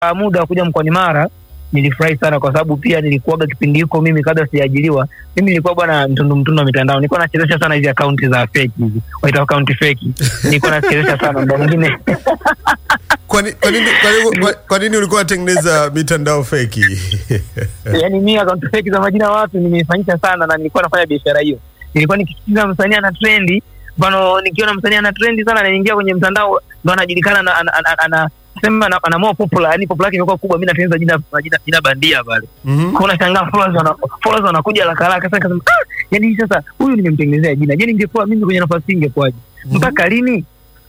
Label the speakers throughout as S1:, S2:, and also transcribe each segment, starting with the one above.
S1: muda wa kuja mkoani Mara nilifurahi sana kwa sababu pia nilikuwaga kipindi hiko mimi kabla sijaajiriwa mimi nilikuwa bwana mtundu mtundu wa mitandao nilikuwa nachezesha sana hizi akaunti za feki hizi waita akaunti feki nilikuwa nachezesha sana ndo mwingine
S2: Kwa ni- kwa nini kwa nini- kwa- kwa nini ulikuwa unatengeneza mitandao feki?
S1: yani mi akaunti feki za majina ya watu nimeifanyisha sana na nilikuwa nafanya biashara hiyo nilikuwa nikisikiza msanii ana trendi mfano nikiona msanii ana trendi sana naingia kwenye mtandao ndo anajulikana na- ana- ana- ana- sema ana- ana more popular yani popular yake imekuwa kubwa mi natengeneza jina jina, jina bandia pale
S2: Mhm.
S1: kuna shangaa followers wana followers wanakuja haraka haraka sasa nikasema ah yani hii sasa huyu nimemtengenezea jina je ningekuwa mimi kwenye nafasi hii ingekuwaje mpaka lini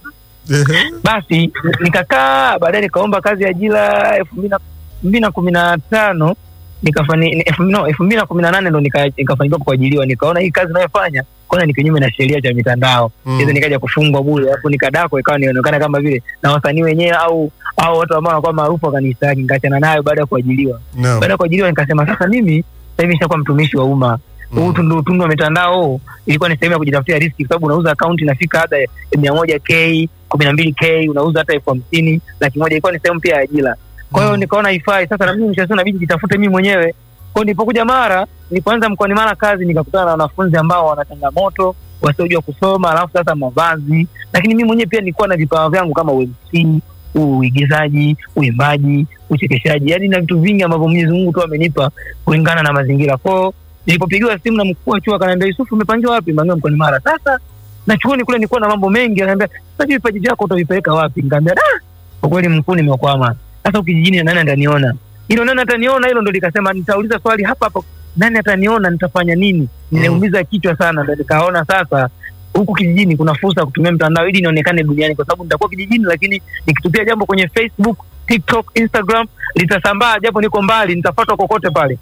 S2: Ehe.
S1: basi nikakaa baadaye nikaomba kazi ya ajira elfu mbili na- elfu mbili na kumi na tano nikafani ni- elfu no, elfu mbili na kumi na nane ndo nika- nikafanikiwa kuajiliwa nikaona hii kazi inayofanya kwanza ni kinyume na sheria cha mitandao
S2: Mm.
S1: mm. nikaja kufungwa bure alafu nikadako ikawa nionekana kama vile na wasanii wenyewe au au watu ambao wanakuwa maarufu wakanistaki nikaachana nayo baada ya kuajiliwa
S2: Naam.
S1: baada ya kuajiliwa nikasema sasa mimi sasa hivi nishakuwa mtumishi wa umma huu
S2: Mm.
S1: tundu tundu wa mitandao ilikuwa ni sehemu ya kujitafutia riski kwa sababu unauza akaunti inafika hata mia moja k kumi na mbili k unauza hata elfu hamsini laki moja ilikuwa ni sehemu pia ya ajira kwa hiyo
S2: Mm.
S1: nikaona ifai sasa na mimi mshasio nabidi jitafute mimi mwenyewe kwao nilipokuja mara nilipoanza mkoani mara kazi nikakutana na wanafunzi ambao wana changamoto wasiojua kusoma alafu sasa mavazi lakini mimi mwenyewe pia nilikuwa na vipawa vyangu kama UMC uigizaji uimbaji uchekeshaji yani na vitu vingi ambavyo mwenyezi mungu tu amenipa kulingana na mazingira kwao nilipopigiwa simu na mkuu wa chuo akaniambia yusufu umepangiwa wapi mangia mkoani mara sasa na chuoni kule nilikuwa na mambo mengi akaniambia sasa hivi vipaji vyako utavipeleka wapi nikaambia da kwa kweli mkuu nimekwama sasa ukijijini nani ataniona hilo nani ataniona hilo ndo likasema nitauliza swali hapa hapa nani ataniona nitafanya nini nimeumiza kichwa sana ndo nikaona sasa huku kijijini kuna fursa ya kutumia mtandao ili nionekane duniani kwa sababu nitakuwa kijijini lakini nikitupia jambo kwenye facebook tiktok instagram litasambaa japo niko mbali nitafatwa kokote pale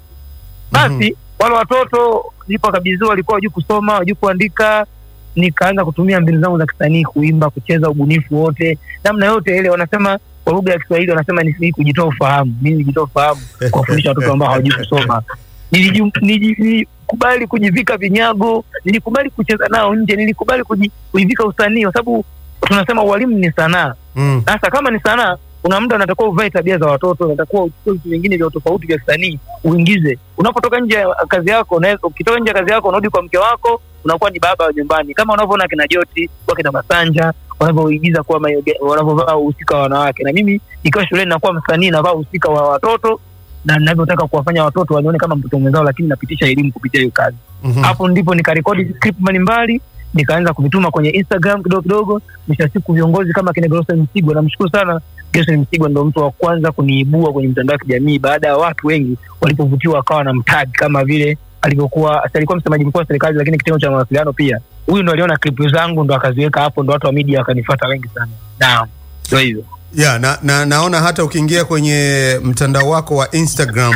S1: basi wale watoto nilipokabidhiwa walikuwa wajui kusoma wajui kuandika nikaanza kutumia mbinu zangu za kisanii kuimba kucheza ubunifu wote namna yote ile wanasema kwa lugha ya kiswahili wanasema ni ni kujitoa ufahamu mimi nijitoa ufahamu kuwafundisha watoto ambao hawajui kusoma Niliju- niji- nilikubali kujivika vinyago nilikubali kucheza nao nje nilikubali kuji- kujivika usanii kwa sababu tunasema ualimu ni sanaa
S2: Mm.
S1: sasa kama ni sanaa kuna muda unatakiwa uvae tabia za watoto unatakiwa uchukue vitu vingine vya tofauti vya kisanii uingize unapotoka nje ya kazi yako unaweza- ukitoka nje ya kazi yako unarudi kwa mke wako unakuwa ni baba wa nyumbani kama unavyoona kina joti wakina masanja wanavyoigiza kuwa mayoge- wanavyovaa uhusika wa wanawake na mimi nikiwa shuleni nakuwa msanii navaa uhusika wa watoto na ninavyotaka kuwafanya watoto wanione kama mtoto mwenzao lakini napitisha elimu kupitia hiyo kazi
S2: Mhm.
S1: hapo ndipo nikarekodi clip mbalimbali nikaanza kuvituma kwenye instagram kidogo kidogo mwisho wa siku viongozi kama kina Gerson Msigwa namshukuru sana Gerson Msigwa ndo mtu wa kwanza kuniibua kwenye mtandao wa kijamii baada ya watu wengi walipovutiwa wakawa na mtag kama vile alivyokuwa si alikuwa msemaji mkuu wa serikali lakini kitengo cha mawasiliano pia huyu ndo aliona klipu zangu ndo akaziweka hapo ndo watu wa media wakanifuata wengi sana naam ndo hivyo
S2: ya na, na naona hata ukiingia kwenye mtandao wako wa instagram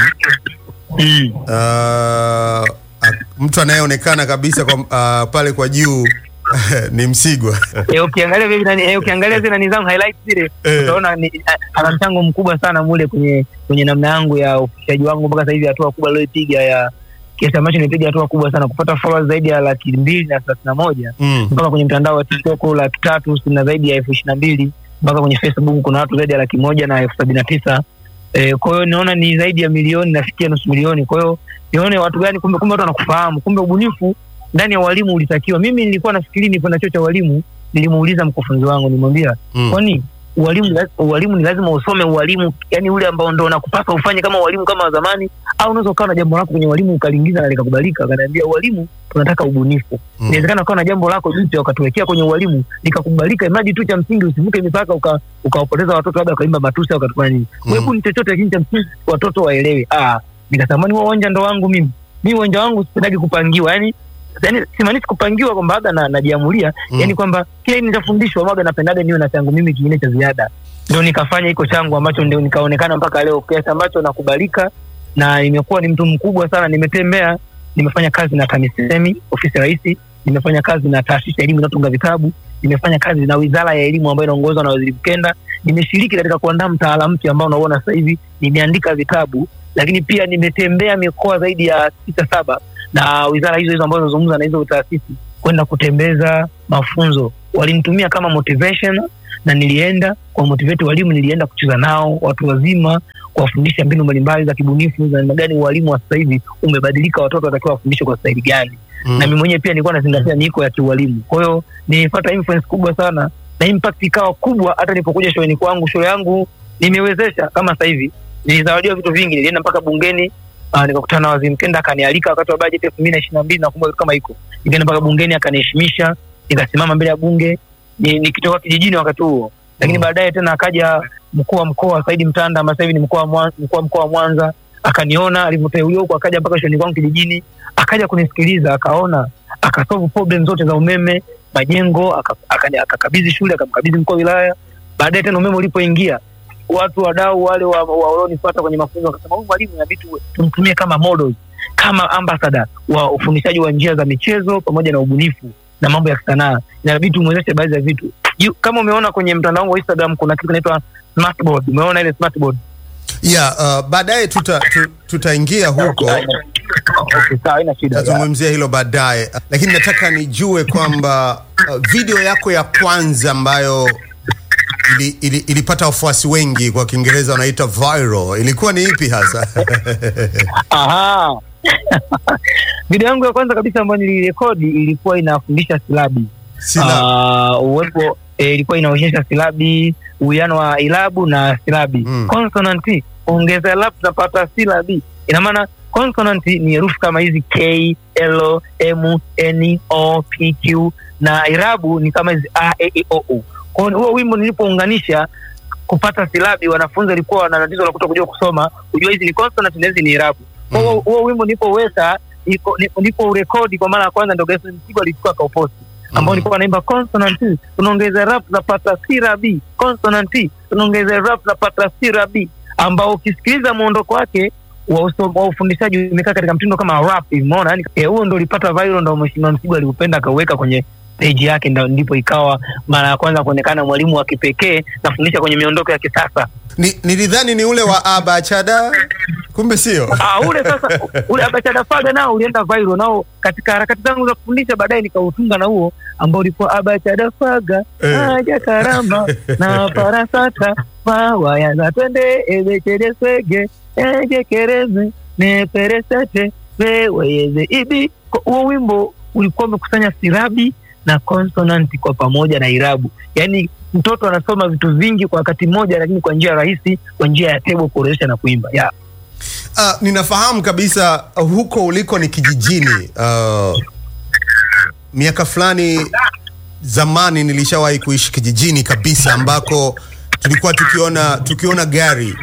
S1: mm.
S2: uh, a- mtu anayeonekana kabisa kwa, uh, pale kwa juu ni msigwa
S1: Eh, ukiangalia vile nani eh, ukiangalia zile nani zangu highlights zile
S2: Eh.
S1: utaona ni- a- ana mchango mkubwa sana mule kwenye kwenye namna yangu ya ufikishaji wangu mpaka sasa hivi hatua kubwa aliyoipiga ya kiasi ambacho nimepiga hatua kubwa sana kupata followers zaidi ya laki mbili na thelathini na moja
S2: mm.
S1: mpaka kwenye mtandao wa tiktok laki tatu na zaidi ya elfu ishirini na mbili mpaka kwenye facebook kuna watu zaidi ya laki moja na elfu sabini na tisa eh, kwa hiyo naona ni zaidi ya milioni nafikia nusu milioni kwa hiyo nione watu gani kumbe kumbe watu wanakufahamu kumbe ubunifu ndani ya walimu ulitakiwa mimi nilikuwa nafikiri nipo na chuo cha walimu nilimuuliza mkufunzi wangu nimwambia
S2: Mm.
S1: kwani ualimu ni laz- ualimu ni lazima usome ualimu yani ule ambao ndo unakupasa ufanye kama walimu kama wa zamani au unaweza ukawa na jambo lako kwenye walimu ukaliingiza na likakubalika akaniambia ualimu tunataka ubunifu
S2: Mm.
S1: inawezekana ukawa na jambo lako jipya ukatuwekea kwenye ualimu likakubalika imradi tu cha msingi usivuke mipaka uka- ukawapoteza watoto labda ukaimba matusi au ukatufanya nini
S2: Mm.
S1: hebu ni chochote lakini cha msingi watoto waelewe ah nikatamani huo uwanja ndo wangu mimi mi uwanja wangu sipendagi kupangiwa yani yani simaanishi kupangiwa kwamba labda na- najiamulia
S2: Mm.
S1: yani kwamba kile nitafundishwa waga napendaga niwe na changu mimi kingine cha ziada ndio nikafanya hiko changu ambacho ndio nikaonekana mpaka leo kiasi ambacho nakubalika na nimekuwa ni mtu mkubwa sana nimetembea nimefanya kazi na TAMISEMI ofisi ya rais nimefanya kazi na taasisi ya elimu inayotunga vitabu nimefanya kazi na wizara ya elimu ambayo inaongozwa na waziri Mkenda nimeshiriki katika kuandaa mtaala mpya ambao unaona sasa hivi nimeandika vitabu lakini pia nimetembea mikoa zaidi ya sita saba na wizara hizo hizo ambazo nazungumza na hizo taasisi kwenda kutembeza mafunzo. Walinitumia kama motivation na nilienda kwa motivate walimu, nilienda kucheza nao watu wazima, kuwafundisha mbinu mbalimbali za kibunifu za namna gani ualimu wa sasa hivi umebadilika, watoto watakiwa wafundishwe kwa staili gani
S2: Mm.
S1: na mimi mwenyewe pia nilikuwa nazingatia niko ya kiualimu. Kwa hiyo nilipata influence kubwa sana na impact ikawa kubwa. Hata nilipokuja shuleni kwangu, shule yangu nimewezesha kama sasa hivi, nilizawadiwa vitu vingi. Nilienda mpaka bungeni, uh, nikakutana na waziri Mkenda akanialika wakati wa bajeti elfu mbili na ishirini na mbili nakumbuka kitu kama hiko. Nikaenda mpaka bungeni akaniheshimisha, nikasimama mbele ya bunge ni- nikitoka kijijini wakati huo, lakini
S2: Mm.
S1: baadaye tena akaja mkuu wa mkoa Saidi Mtanda ambaye sasa hivi ni mkuu wa Mwan- mkuu wa mkoa wa Mwanza akaniona alivyoteuliwa huko, akaja mpaka shuleni kwangu kijijini, akaja kunisikiliza, akaona, akasolve problem zote za umeme, majengo, aka- akani- akakabidhi shule, akamkabidhi mkuu wa wilaya. Baadaye tena umeme ulipoingia, watu wadau wale wa- wa- walionifuata kwenye mafunzo wakasema, huyu mwalimu inabidi tuwe- tumtumie kama models, kama ambassador wa ufundishaji wa njia za michezo pamoja na ubunifu na mambo ya sanaa, inabidi tumwezeshe baadhi ya vitu. Yu- Kama umeona kwenye mtandao wangu wa Instagram kuna kitu kinaitwa smartboard, umeona ile smartboard?
S2: Yeah, uh, baadaye tuta, tu, tutaingia huko
S1: Okay, sawa, haina shida.
S2: tazungumzia hilo baadaye, lakini nataka nijue kwamba uh, video yako ya kwanza ambayo ili, ili, ilipata wafuasi wengi, kwa Kiingereza wanaita viral, ilikuwa ni ipi hasa?
S1: Aha. Video yangu ya kwanza kabisa ambayo nilirekodi ilikuwa inafundisha silabi.
S2: Sila,
S1: Ah, uwepo eh, ilikuwa inaonyesha silabi, uwiano wa ilabu na silabi.
S2: Mm.
S1: Consonant ongeza ilabu tunapata silabi. Ina maana consonant ni herufi kama hizi K, L, M, N, O, P, Q na irabu ni kama hizi A, E, I, O, U. Kwa hiyo huo wimbo nilipounganisha kupata silabi, wanafunzi walikuwa wana tatizo la kutokujua kusoma, kujua hizi ni consonant na hizi ni irabu. Kwa hiyo
S2: Mm.
S1: huo wimbo nilipoweka nilipo- nilipo- niliporekodi kwa mara ya kwanza, ndio Gerson Msigwa alichukua akauposti ambao
S2: Mm.
S1: nilikuwa naimba consonant tunaongeza rap tunapata sirabi consonant tunaongeza rap tunapata sirabi ambao ukisikiliza muondoko wake wa uso- wa ufundishaji umekaa katika mtindo kama rap hivi umeona yani eh, huo ndo ulipata viral ndo mheshimiwa Msigwa aliupenda akauweka kwenye page yake ndo ndipo ikawa mara ya kwanza kuonekana mwalimu wa kipekee nafundisha kwenye miondoko ya kisasa
S2: ni, nilidhani ni ule wa abachada, kumbe sio.
S1: Ah, ule sasa ule abachada faga nao ulienda viral nao katika harakati zangu za kufundisha baadaye nikautunga na huo ambao ulikuwa abachada faga
S2: Eh.
S1: aja karamba na parasata mawayaza twende ebechede swege ejekereze neperesete weweyeze ibi Kwa huo wimbo ulikuwa umekusanya silabi na consonant kwa pamoja na irabu yaani mtoto anasoma vitu vingi kwa wakati mmoja lakini kwa njia rahisi kwa njia ya tebo kuorodhesha na kuimba yeah.
S2: Uh, ninafahamu kabisa uh, huko uliko ni kijijini. Uh, miaka fulani zamani nilishawahi kuishi kijijini kabisa ambako tulikuwa tukiona tukiona gari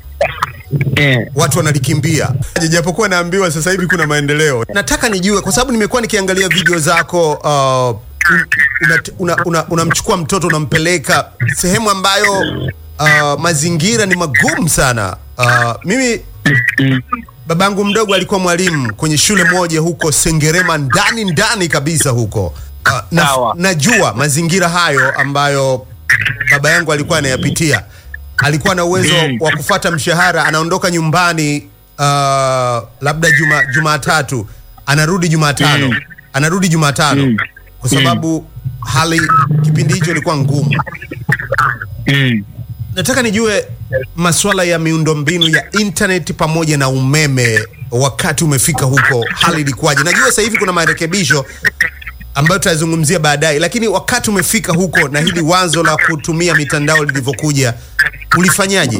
S1: Eh.
S2: watu wanalikimbia, japokuwa naambiwa sasa hivi kuna maendeleo. Nataka nijue kwa sababu nimekuwa nikiangalia video zako uh, unamchukua una, una, unamchukua mtoto unampeleka sehemu ambayo uh, mazingira ni magumu sana. Uh, mimi babangu mdogo alikuwa mwalimu kwenye shule moja huko Sengerema, ndani ndani kabisa huko. Uh, na,
S1: Sawa.
S2: najua mazingira hayo ambayo baba yangu alikuwa anayapitia. Alikuwa na uwezo
S1: Mm.
S2: wa kufata mshahara, anaondoka nyumbani uh, labda juma Jumatatu, anarudi Jumatano,
S1: Mm.
S2: anarudi Jumatano
S1: Mm.
S2: kwa sababu hali kipindi hicho ilikuwa ngumu.
S1: Mm.
S2: Nataka nijue masuala ya miundombinu ya internet pamoja na umeme, wakati umefika huko, hali ilikuwaje? Najua sasa hivi kuna marekebisho ambayo tutazungumzia baadaye, lakini wakati umefika huko na hili wazo la kutumia mitandao lilivyokuja, ulifanyaje?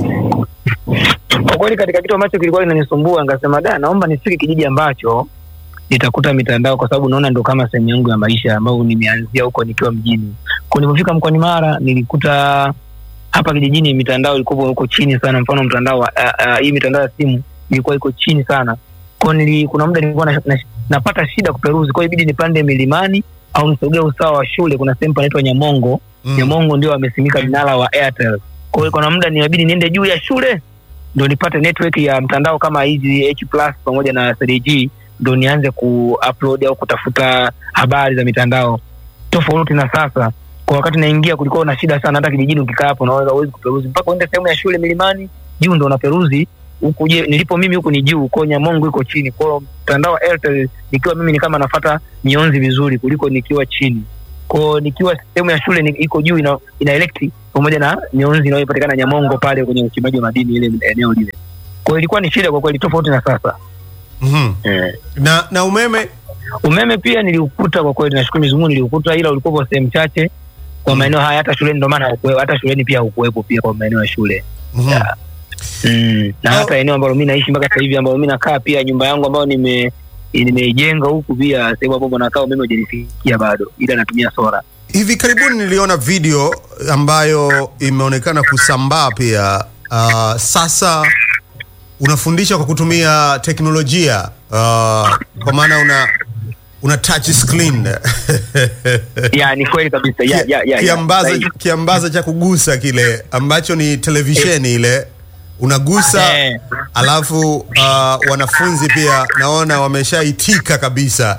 S1: Kwa kweli katika kitu ambacho kilikuwa kinanisumbua nikasema da, naomba nifike kijiji ambacho nitakuta mitandao, kwa sababu naona ndo kama sehemu yangu ya maisha ambayo nimeanzia huko nikiwa mjini. Kwa nilipofika mkoani Mara nilikuta hapa kijijini mitandao ilikuwa huko chini sana, mfano mtandao wa uh, uh, hii mitandao ya simu ilikuwa iko chini sana. Kwa nili, kuna muda nilikuwa na, na, napata shida kuperuzi, kwa hiyo ibidi nipande milimani au nisogee usawa wa shule. Kuna sehemu panaitwa Nyamongo
S2: Mm.
S1: Nyamongo ndio wamesimika mnara wa Airtel. Kwa hiyo kuna muda niabidi niende juu ya shule ndo nipate network ya mtandao kama hizi H plus pamoja na 3G ndo nianze kuupload au kutafuta habari za mitandao tofauti na sasa. Kwa wakati naingia kulikuwa na shida sana, hata kijijini ukikaa hapo unaweza uwezi kuperuzi mpaka uende sehemu ya shule milimani juu ndo unaperuzi huku je nilipo mimi huku ni juu kwao nyamongo iko chini kwao mtandao wa airtel nikiwa mimi ni kama nafata mionzi vizuri kuliko nikiwa chini kwao nikiwa sehemu ya shule ni, iko juu ina, ina electric pamoja na mionzi inayopatikana nyamongo pale kwenye uchimbaji wa madini ile eneo lile kwao ilikuwa ni shida kwa kweli tofauti na sasa
S2: Mhm.
S1: eh.
S2: na na umeme
S1: umeme pia niliukuta kwa kweli nashukuru Mwenyezi Mungu niliukuta ila ulikuwa sehemu chache kwa maeneo haya hata shuleni ndio maana haukuwe- hata shuleni pia haukuwepo pia kwa maeneo ya shule
S2: Mhm.
S1: Yeah. mm. na
S2: Oh.
S1: hata eneo ambalo mi naishi mpaka sasa hivi ambalo mi nakaa pia nyumba yangu ambayo nime nimeijenga huku pia sehemu ambapo nakaa umeme hujanifikia bado ila natumia sola
S2: hivi karibuni niliona video ambayo imeonekana kusambaa pia uh, sasa unafundisha kwa kutumia teknolojia uh, kwa maana una una touch screen
S1: ya ni kweli kabisa ya, ya, ya, ya.
S2: kiambaza
S1: Sahihi.
S2: kiambaza cha kugusa kile ambacho ni televisheni ile unagusa
S1: Eh.
S2: alafu uh, wanafunzi pia naona wameshaitika kabisa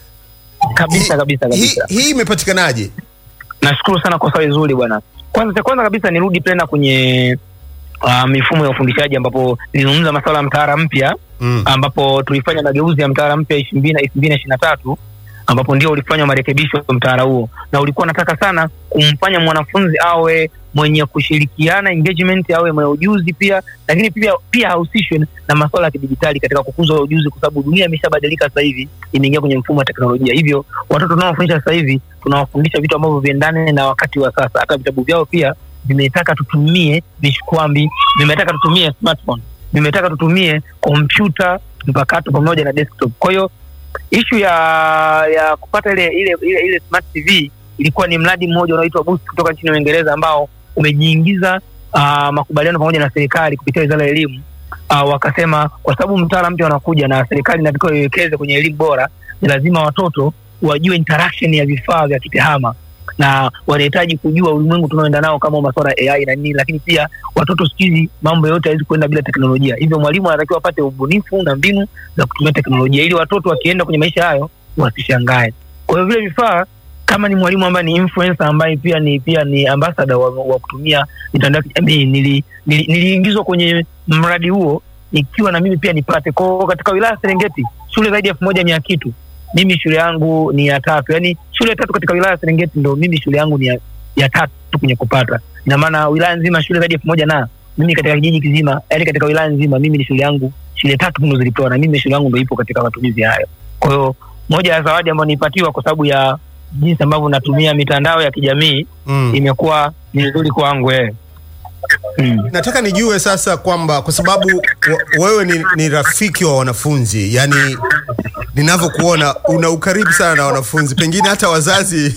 S1: kabisa kabisa
S2: hii
S1: kabisa
S2: hii imepatikanaje
S1: nashukuru sana kwa swali zuri bwana kwanza cha kwanza kabisa nirudi tena kwenye uh, mifumo ya ufundishaji ambapo nilizungumza masuala ya mtaala mpya
S2: mm.
S1: ambapo tulifanya mageuzi ya mtaala mpya elfu mbili na elfu mbili na ishirini na tatu ambapo ndio ulifanywa marekebisho ya mtaala huo na ulikuwa nataka sana kumfanya mwanafunzi awe mwenye kushirikiana engagement awe mwenye ujuzi pia lakini pia pia ahusishwe na masuala ya kidijitali katika kukuza ujuzi kwa sababu dunia imeshabadilika sasa hivi imeingia kwenye mfumo wa teknolojia hivyo watoto tunaowafundisha sasa hivi tunawafundisha vitu ambavyo viendane na wakati wa sasa hata vitabu vyao pia vimetaka tutumie vishikwambi vimetaka tutumie smartphone vimetaka tutumie kompyuta mpakato pamoja na desktop kwa hiyo ishu ya ya kupata ile ile ile, ile smart tv ilikuwa ni mradi mmoja unaoitwa boost kutoka nchini uingereza ambao umejiingiza uh, makubaliano pamoja na serikali kupitia wizara ya elimu uh, wakasema kwa sababu mtaala mpya unakuja na serikali inatakiwa iwekeze kwenye elimu bora ni lazima watoto wajue interaction ya vifaa vya kitehama na wanahitaji kujua ulimwengu tunaoenda nao kama masuala ya AI na nini, lakini pia watoto siku hizi mambo yote hawezi kuenda bila teknolojia. Hivyo mwalimu anatakiwa apate ubunifu na mbinu za kutumia teknolojia ili watoto wakienda kwenye maisha hayo wasishangae. Kwa hiyo vile vifaa kama ni mwalimu ambaye ni influencer ambaye pia ni pia ni ambassador wa, wa kutumia mitandao ya kijamii nili, nili, niliingizwa kwenye mradi huo ikiwa na mimi pia nipate kwao katika wilaya ya Serengeti shule zaidi ya elfu moja mia kitu mimi shule yangu ni ya tatu yaani shule tatu katika wilaya ya Serengeti ndo mimi shule yangu ni ya, ya tatu kwenye kupata ina maana wilaya nzima shule zaidi ya elfu moja na mimi katika kijiji kizima yaani katika wilaya nzima mimi ni shule yangu shule tatu ndo zilipewa na mimi shule yangu ndo ipo katika matumizi hayo kwa hiyo moja ya zawadi ambayo nilipatiwa kwa sababu ya jinsi ambavyo natumia mitandao ya kijamii
S2: Mm.
S1: imekuwa ni nzuri kwangu eh. mm.
S2: nataka nijue sasa kwamba kwa sababu wa- wewe ni, ni rafiki wa wanafunzi yani ninavyokuona una ukaribu sana na wanafunzi pengine hata wazazi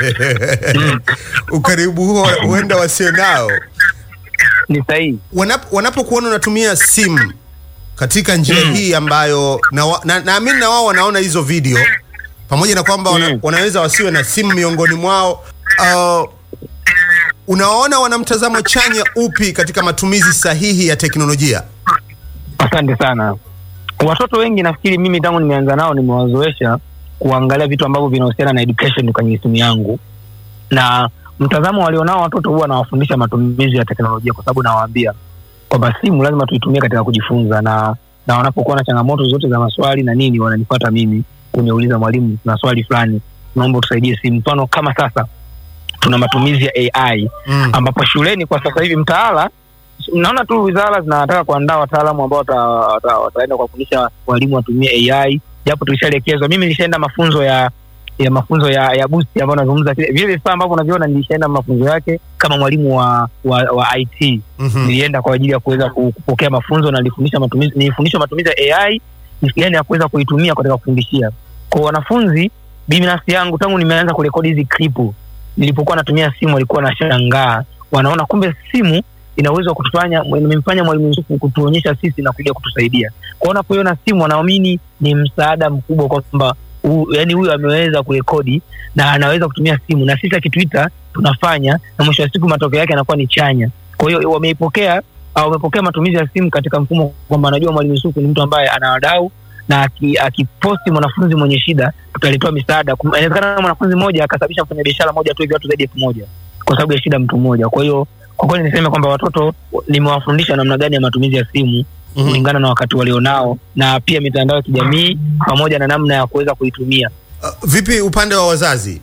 S2: ukaribu huo huenda wasio nao
S1: ni sahihi
S2: Wanap, wanapokuona unatumia simu katika njia
S1: Mm.
S2: hii ambayo naamini na, naamini na wao wanaona hizo video pamoja na kwamba wana,
S1: Mm.
S2: wanaweza wasiwe na simu miongoni mwao uh, unaona wana mtazamo chanya upi katika matumizi sahihi ya teknolojia
S1: Asante sana. Watoto wengi nafikiri mimi tangu nimeanza nao nimewazoesha kuangalia vitu ambavyo vinahusiana na education kwenye simu yangu, na mtazamo walionao watoto huwa nawafundisha matumizi ya teknolojia, kwa sababu nawaambia kwamba simu lazima tuitumie katika kujifunza, na na wanapokuwa na changamoto zote za maswali na nini, wananifuata mimi kuniuliza, mwalimu, na swali fulani, naomba utusaidie simu. Mfano kama sasa tuna matumizi ya AI
S2: mm.
S1: ambapo shuleni kwa sasa hivi mtaala naona tu wizara zinataka kuandaa wataalamu ambao wata, wata, wataenda kuwafundisha walimu watumie AI japo tulishaelekezwa. Mimi nilishaenda mafunzo ya ya mafunzo ya ya boost ambayo nazungumza kile vile vifaa ambavyo unaviona, nilishaenda mafunzo yake kama mwalimu wa wa, wa IT
S2: mm-hmm.
S1: nilienda kwa ajili ya kuweza ku- kupokea mafunzo na nilifundisha matumizi nilifundishwa matumizi ya AI jinsi gani ya kuweza kuitumia katika kufundishia kwa wanafunzi. Binafsi yangu tangu nimeanza kurekodi hizi klipu, nilipokuwa natumia simu walikuwa nashangaa, wanaona kumbe simu ina uwezo wa kutufanya imemfanya mwalimu Yusufu kutuonyesha sisi na kuja kutusaidia. Kwa unapoiona simu wanaamini ni msaada mkubwa kwamba hu- yaani huyu ameweza kurekodi na anaweza kutumia simu na sisi akituita tunafanya, na mwisho wa siku matokeo yake yanakuwa ni chanya. Kwa hiyo wameipokea au wamepokea matumizi ya simu katika mfumo kwamba anajua mwalimu Yusufu ni mtu ambaye ana wadau na aki- akiposti mwanafunzi mwenye shida tutalitoa misaada. Kum- Inawezekana mwanafunzi mmoja akasababisha mfanyabiashara moja tu hivi watu zaidi ya elfu moja kwa sababu ya shida mtu mmoja. Kwa hiyo kwa kweli niseme kwamba watoto nimewafundisha namna gani ya matumizi ya simu kulingana na wakati walionao na pia mitandao ya kijamii pamoja na namna ya kuweza kuitumia.
S2: Uh, vipi upande wa wazazi?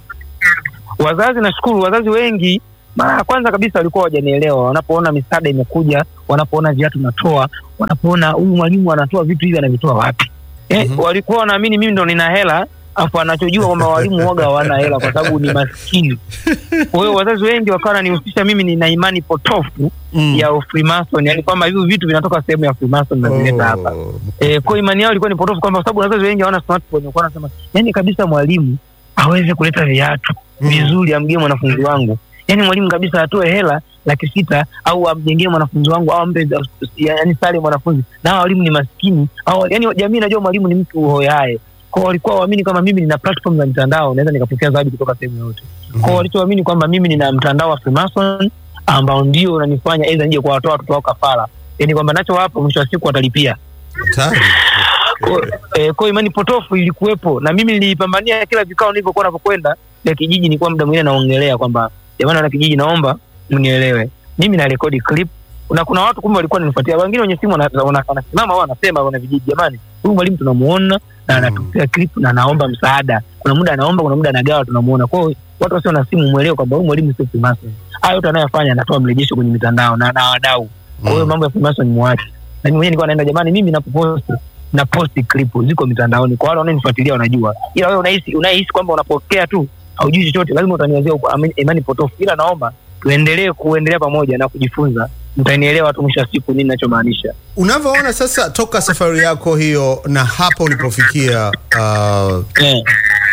S1: Wazazi nashukuru, wazazi wengi mara ya kwanza kabisa walikuwa hawajanielewa, wanapoona misaada imekuja, wanapoona viatu natoa, wanapoona huyu mwalimu anatoa vitu hivi anavitoa wapi? Eh,
S2: Mhm.
S1: walikuwa wanaamini mimi ndo nina hela afu anachojua kwamba walimu waga hawana hela kwa sababu ni maskini. Kwa hiyo wazazi wengi wakawa wananihusisha mimi nina imani potofu
S2: Mm.
S1: ya Freemason, yani kwamba hivi vitu vinatoka sehemu ya Freemason na vileta hapa.
S2: Oh.
S1: Eh, kwa imani yao ilikuwa ni potofu kwamba kwa sababu wazazi wengi hawana smartphone, walikuwa wanasema yani kabisa mwalimu aweze kuleta viatu
S2: Mm.
S1: vizuri amgie mwanafunzi wangu, yani mwalimu kabisa atoe hela laki sita au amjengee mwanafunzi wangu au ampe yani sare mwanafunzi, na hawa walimu ni maskini au yani jamii inajua mwalimu ni mtu hoyae kwao, walikuwa waamini kwamba mimi nina platform za mitandao naweza nikapokea zawadi kutoka sehemu yoyote kwao, walichoamini kwamba mimi nina mtandao wa Freemason ambao ndio unanifanya aidha nije kuwatoa watoto wao kafara, yani kwamba nachowapa mwisho wa siku watalipia
S2: Hatari.
S1: kwa eh, kwa imani potofu ilikuwepo na mimi nilipambania kila vikao nilivyokuwa napokwenda vya kijiji, nilikuwa muda mwingine naongelea kwamba jamani, wana kijiji, naomba mnielewe, mimi na rekodi clip na kuna watu kumbe walikuwa wananifuatia, wengine wenye simu wana- wana- wanasimama wao wanasema, wana vijiji, jamani, huyu mwalimu tunamuona na anatupia clip na anaomba msaada, kuna muda anaomba, kuna muda anagawa, tunamuona. Kwa hiyo watu wasio na simu mwelewe kwamba huyu mwalimu sio Freemason. Haya yote anayofanya anatoa mrejesho kwenye mitandao na na wadau kwa hiyo
S2: Mm.
S1: mambo ya Freemason muache. Na mimi mwenyewe nilikuwa naenda jamani, mimi napoposti na posti clip ziko mitandaoni, kwa wale wanaonifuatilia wanajua, ila wewe unahisi unahisi kwamba unapokea tu haujui chochote, lazima utaniwazia uko- ami- imani potofu. Ila naomba tuendelee kuendelea pamoja na kujifunza, mtanielewa tu mwisho wa siku nini ninachomaanisha.
S2: Unavyoona sasa toka safari yako hiyo na hapa ulipofikia, uh,
S1: Eh.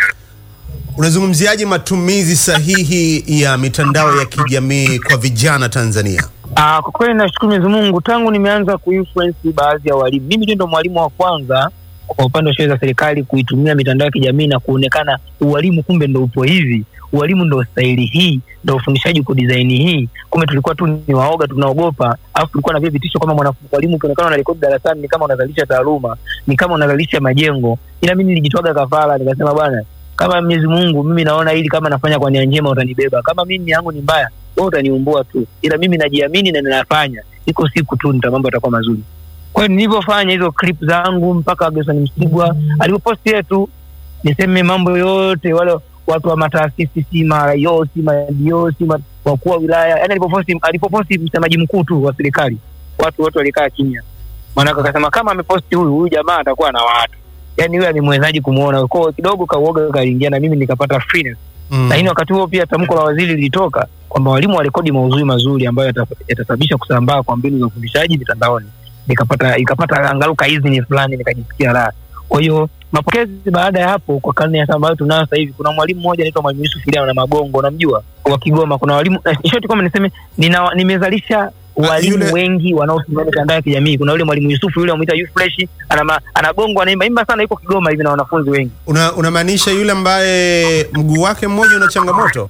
S2: unazungumziaje matumizi sahihi ya mitandao ya kijamii kwa vijana Tanzania?
S1: Ah, kwa kweli nashukuru Mwenyezi Mungu, tangu nimeanza kuinfluence baadhi ya walimu, mimi ndio ndo mwalimu wa kwanza kwa upande wa shule za serikali kuitumia mitandao ya kijamii na kuonekana ualimu kumbe ndo upo hivi, ualimu ndo staili hii, ndo ufundishaji uko design hii. Kumbe tulikuwa tu ni waoga, tunaogopa, alafu tulikuwa na vile vitisho kama mwanafunzi mwalimu, ukionekana unarekodi darasani ni kama unazalisha taaluma, ni kama unazalisha majengo. Ila mimi nilijitwaga kafara, nikasema bwana, kama Mwenyezi Mungu mimi naona hili kama nafanya kwa nia njema, utanibeba. Kama mimi yangu ni mbaya, wewe utaniumbua tu, ila mimi najiamini na ninafanya. Iko siku tu nita mambo yatakuwa mazuri. Kwa hiyo nilivyofanya hizo clip zangu mpaka Gerson Msigwa alipoposti yetu, niseme mambo yote, wale watu wa mataasisi si maraio si madio si ma- wakuu wa wilaya, yani alipoposti alipoposti msemaji mkuu tu wa serikali, watu wote walikaa kimya, maanake akasema kama ameposti huyu huyu jamaa atakuwa na watu, yani huyu alimwezaji kumuona kwao, kidogo kauoga kaingia, na mimi nikapata freeness
S2: Mm.
S1: lakini wakati huo pia tamko la waziri lilitoka kwamba walimu warekodi maudhui mazuri ambayo yata- yatasababisha kusambaa kwa mbinu za ufundishaji mitandaoni. Nikapata ikapata angalau kaizini fulani, nikajisikia raha. Kwa hiyo mapokezi baada ya hapo, kwa karne ya sasa ambayo tunayo sasa hivi, kuna mwalimu mmoja anaitwa Mwalimu Yusuf Iliano na Magongo, unamjua, wa Kigoma. Kuna walimu eh, shoti kwamba niseme nina, nimezalisha walimu
S2: yule-
S1: wengi wanaotumia mitandao ya kijamii. Kuna yule mwalimu Yusufu yule amuita Yufresh, ana ma- anagongo anaimba imba sana, yuko Kigoma hivi na wanafunzi wengi
S2: Una, unamaanisha yule ambaye mguu wake mmoja una changamoto?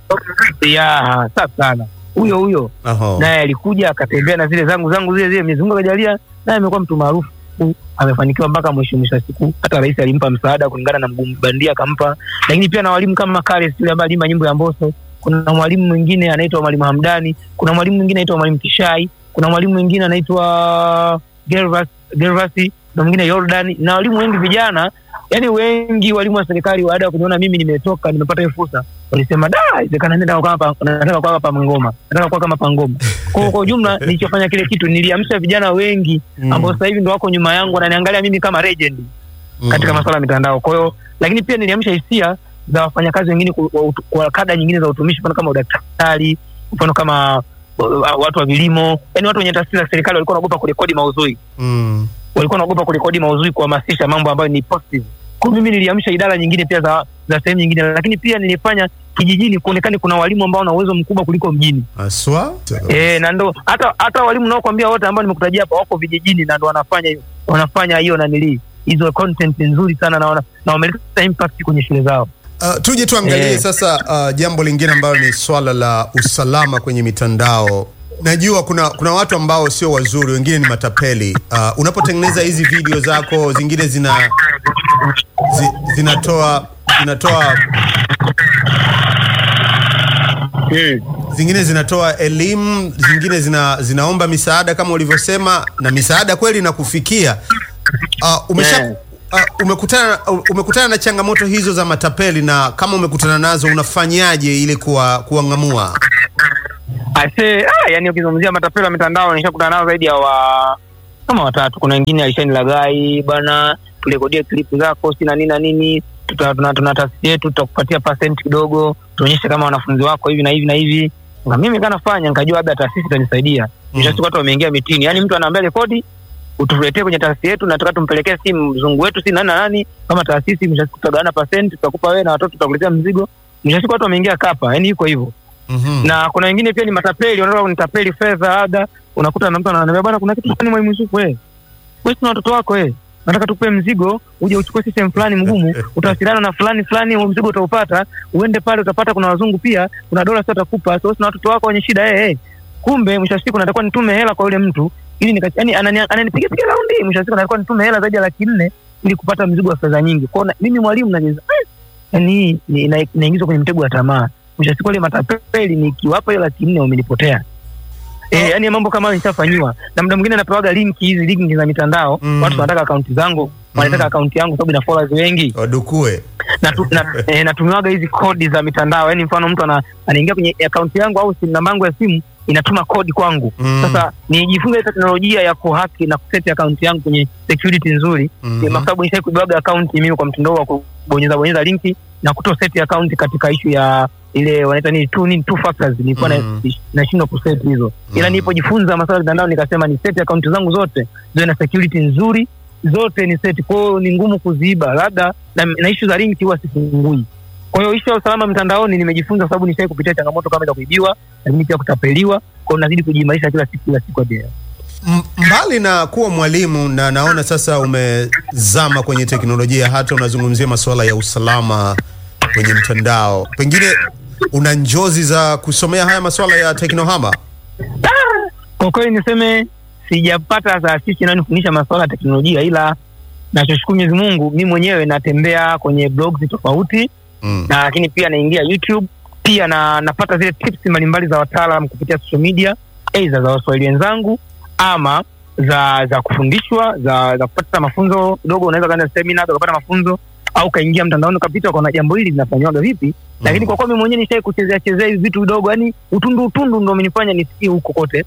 S1: ya safi sana huyo huyo
S2: Aho.
S1: naye alikuja akatembea na zile zangu zangu zile zile Mwenyezi Mungu akajalia naye amekuwa mtu maarufu amefanikiwa mpaka mwisho mwisho wa siku hata rais alimpa msaada kulingana na mguu bandia akampa lakini pia na walimu kama Kares yule ambaye alimba nyimbo ya Mbosso kuna mwalimu mwingine anaitwa mwalimu Hamdani kuna mwalimu mwingine anaitwa mwalimu Kishai kuna mwalimu mwingine anaitwa Gervas Gervas na mwingine Jordan na walimu wengi vijana yani wengi walimu wa serikali baada ya kuniona mimi nimetoka nimepata hiyo fursa walisema da inawezekana nenda kwa hapa nataka kwa hapa ngoma nataka kwa kama pangoma kwa kwa ujumla nilichofanya kile kitu niliamsha vijana wengi
S2: Mm.
S1: ambao sasa hivi ndo wako nyuma yangu wananiangalia mimi kama legend
S2: Mm.
S1: katika masuala ya mitandao kwa hiyo lakini pia niliamsha hisia za wafanyakazi wengine ku- kwa, utu- kwa kada nyingine za utumishi mfano kama udaktari mfano kama uh, watu wa vilimo yani watu wenye taasisi za serikali walikuwa wanaogopa kurekodi maudhui
S2: Mm.
S1: walikuwa wanaogopa kurekodi maudhui kuhamasisha mambo ambayo ni positive. Kwa hiyo mimi niliamsha idara nyingine pia za za sehemu nyingine, lakini pia nilifanya kijijini kuonekane kuna walimu ambao wana uwezo mkubwa kuliko mjini.
S2: Aswa?
S1: Eh, na ndo hata hata walimu nao kwambia wote ambao nimekutajia hapa wako vijijini na ndo wanafanya hiyo wanafanya hiyo nanili hizo content nzuri sana na wana, na wameleta impact kwenye shule zao.
S2: Uh, tuje tuangalie
S1: Eh.
S2: sasa uh, jambo lingine ambalo ni swala la usalama kwenye mitandao. Najua kuna kuna watu ambao sio wazuri, wengine ni matapeli. Uh, unapotengeneza hizi video zako, zingine zina zi, zinatoa zinatoa
S1: Hmm.
S2: zingine zinatoa elimu, zingine zina, zinaomba misaada kama ulivyosema, na misaada kweli inakufikia. Uh, umesha
S1: Yeah.
S2: uh, umekutana umekutana na changamoto hizo za matapeli, na kama umekutana nazo unafanyaje ili kuwa kuwang'amua?
S1: Ase, ah, yani ukizungumzia matapeli wa mitandao nishakutana nao zaidi ya wa kama watatu. Kuna wengine alishani lagai bwana, turekodie klipu zako si na nini na nini, tuta- tuna tuna taasisi yetu, tutakupatia percent kidogo, tuonyeshe kama wanafunzi wako hivi na hivi na hivi. Na mimi kanafanya nikajua labda taasisi itanisaidia. Mwisho wa siku watu wameingia mitini, yani mtu anaambia rekodi utuletee kwenye taasisi yetu, nataka tumpelekee simu mzungu wetu si nani na nani, kama taasisi. Mwisho wa siku tutagawana percent, tutakupa wewe na watoto, tutakuletea mzigo. Mwisho wa siku watu wameingia kapa, yani iko hivyo
S2: Mhm.
S1: na kuna wengine pia ni matapeli, wanataka kunitapeli fedha, labda unakuta na mtu ananiambia bwana, kuna kitu fulani mwalimu Yusufu, wewe wewe tuna watoto wako wewe, nataka tukupe mzigo uje uchukue system fulani mgumu, utawasiliana na fulani fulani, huo mzigo utaupata, uende pale utapata, kuna wazungu pia, kuna dola sio atakupa, so na watoto wako wenye shida eh, eh. Kumbe mwisho wa siku natakuwa nitume hela kwa yule mtu ili nika, yani anani- ananipiga piga raundi, mwisho wa siku natakuwa nitume hela zaidi ya laki nne ili kupata mzigo wa fedha nyingi. Kwa hiyo na- mimi mwalimu najeza yani hii ni- ina- inaingizwa kwenye mtego wa tamaa. Mwisho wa siku wale matapeli nikiwapa hiyo laki nne wamenipotea. Eh, yani mambo kama hayo nishafanyiwa. Na muda mwingine napewaga linki hizi linki za mitandao,
S2: Mm.
S1: watu wanataka akaunti zangu, wanataka
S2: Mm.
S1: akaunti yangu sababu ina followers wengi.
S2: Wadukue.
S1: Na, tu, na eh, natumiwaga hizi kodi za mitandao. Yaani mfano mtu ana, anaingia kwenye akaunti yangu au simu namba yangu ya simu inatuma kodi kwangu.
S2: Mm.
S1: Sasa nijifunze teknolojia ya kuhaki na kuseti akaunti yangu kwenye security nzuri
S2: Mhm.
S1: kwa sababu nishai kuibaga akaunti mimi kwa mtindo wa kubonyeza bonyeza linki na kuto set akaunti katika ishu ya ile wanaita nini two nini two factors nilikuwa
S2: Mm.
S1: na nashindwa kuset hizo ila
S2: Mm.
S1: nilipojifunza masuala ya mitandao nikasema ni set akaunti zangu zote ziwe na security nzuri zote ni set kwao ni ngumu kuziiba labda na, na ishu za linki huwa sifungui kwa hiyo ishu ya usalama mtandaoni nimejifunza kwa sababu nishai kupitia changamoto kama za kuibiwa lakini pia kutapeliwa kwao nazidi kujiimarisha kila siku kila siku hadi leo.
S2: M- mbali na kuwa mwalimu na naona sasa umezama kwenye teknolojia, hata unazungumzia masuala ya usalama kwenye mtandao, pengine una njozi za kusomea haya masuala ya teknohama?
S1: kwa kweli niseme sijapata taasisi inayonifundisha masuala ya teknolojia ila nachoshukuru Mwenyezi Mungu mi mwenyewe natembea kwenye blogs tofauti
S2: Mm.
S1: na lakini pia naingia YouTube pia na napata zile tips mbalimbali za wataalam kupitia social media aidha za waswahili wenzangu ama za za kufundishwa za za kupata mafunzo kidogo unaweza kaenda semina ukapata mafunzo au kaingia mtandaoni ukapita ukaona jambo hili linafanywaga vipi lakini kwa kuwa mimi mwenyewe nishai kuchezea chezea hivi vitu vidogo yani utundu utundu ndo umenifanya nisikie huko kote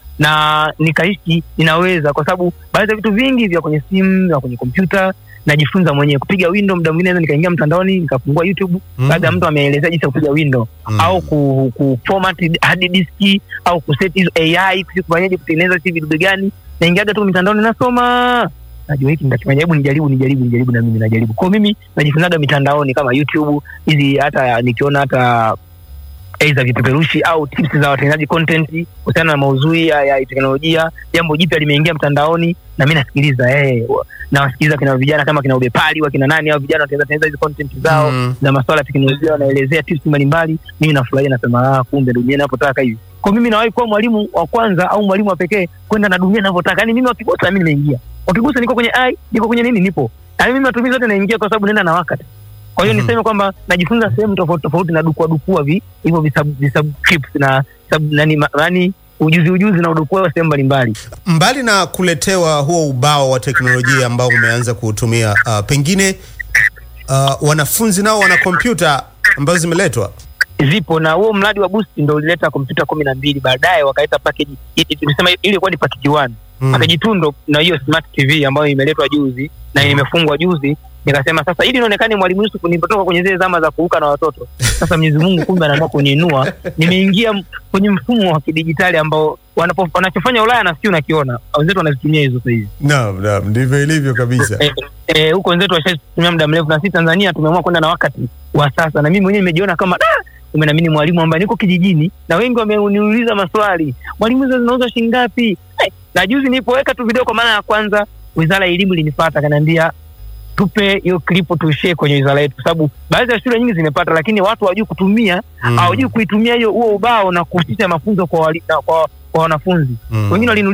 S1: na nikaishi ninaweza kwa sababu baadhi ya vitu vingi vya kwenye simu vya kwenye kompyuta najifunza mwenyewe kupiga window muda mwingine naweza nikaingia mtandaoni nikafungua youtube
S2: Mm.
S1: labda mtu ameelezea jinsi ya kupiga window
S2: Mm.
S1: au ku, ku format hard disk au kuset hizo ai kusi kufanyaje kutengeneza si vidude gani naingiaga tu mitandaoni nasoma najua hiki nitakifanya hebu nijaribu nijaribu nijaribu na mimi najaribu kwa mimi najifunzaga mitandaoni kama youtube hizi hata nikiona hata aidha vipeperushi au tips za watengenezaji content kuhusiana na maudhui ya, ya teknolojia jambo jipya limeingia mtandaoni na mi nasikiliza eh, wa- nawasikiliza kina vijana kama kina ubepali wakina nani au vijana watengeneza tengeneza hizi content zao
S2: Mm.
S1: za masuala ya teknolojia wanaelezea tips mbalimbali mimi nafurahia nasema ah, kumbe dunia inavyotaka hivi kwa mimi nawahi kuwa mwalimu wa kwanza au mwalimu wa pekee kwenda na dunia inavyotaka yani mimi wakigusa mimi nimeingia wakigusa niko kwenye ai niko kwenye nini nipo yani mimi matumizi yote naingia kwa sababu naenda na wakati kwa hiyo
S2: Mhm.
S1: niseme kwamba najifunza sehemu tofauti tofauti na dukua dukua vi hivyo visub, visub clips na sub, nani, ma- nani ujuzi ujuzi na udukua sehemu mbalimbali
S2: Mbali na kuletewa huo ubao wa teknolojia ambao umeanza kuutumia, uh, pengine uh, wanafunzi nao wana kompyuta ambazo zimeletwa.
S1: zipo na huo mradi wa boost ndo ulileta kompyuta kumi na mbili baadaye wakaleta package i- i- tumesema ile ilikuwa ni package one
S2: Mm.
S1: package two ndo na hiyo smart tv ambayo imeletwa juzi na imefungwa juzi nikasema sasa ili nionekane mwalimu Yusuf nilipotoka kwenye zile zama za kuruka na watoto sasa Mwenyezi Mungu kumbe anaamua kuniinua nimeingia m- kwenye mfumo wa kidijitali ambao wanapo- wanachofanya Ulaya na sio nakiona wenzetu wanazitumia hizo sasa hivi
S2: Naam, naam, ndivyo ilivyo kabisa.
S1: Eh, eh, huko wenzetu washatumia muda mrefu na sisi Tanzania tumeamua kwenda na wakati wa sasa, na mimi mwenyewe nimejiona kama da kumbe na mimi ni mwalimu ambaye niko kijijini na wengi wameniuliza maswali, mwalimu hizo zinauzwa shilingi ngapi? Eh, na juzi nilipoweka tu video kwa mara ya kwanza, wizara ya elimu ilinifuata akaniambia tupe hiyo klipu tuishie kwenye wizara yetu, kwa sababu baadhi ya shule nyingi zimepata, lakini watu hawajui kutumia
S2: Mm.
S1: hawajui kuitumia hiyo huo ubao na kuhusisha mafunzo kwa, wali, na, kwa, kwa wanafunzi
S2: Mm.
S1: wengine waliniuliza